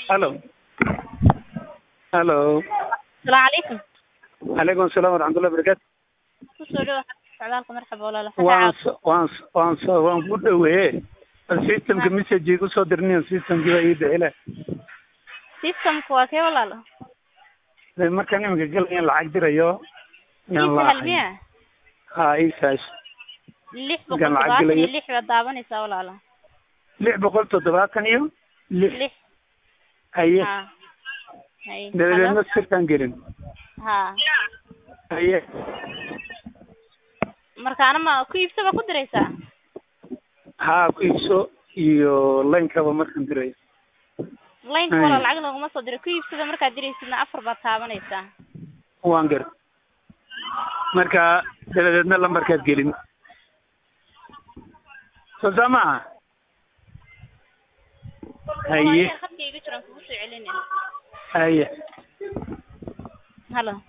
halo halo السلام عليكم calaykum asalaam waraxmatullahi barakaatu kusoo dhawaad socdaalka marxaba walaalo waan so waan so waan so waan ku dhaweeye systemka message igu soo dirniyan systemkii baa ii bixile systemku waa kee walaalo de markaan iminka gelayan lacag dirayo yaan ii sahal laahay miya ha isaas lix boqol Markaan lacag todobaatan iyo gelayo. lix baad daawanaysaa walaalo lix boqol toddobaatan iyo lix lix haye ha hay dabadeedna sirkaan gelin ha haye markaana ma ku iibsaba ku diraysaa haa ku iibso iyo laynkaba markaan dirayo laynka Hay. walaal lacag laguma soo diray ku iibsada markaad diraysidna afar baad taabanaysaa waan gar marka dabadeedna lambarkaad gelin soo saa maaha haye khadka iga jiraan kugu soo celinaya haye halo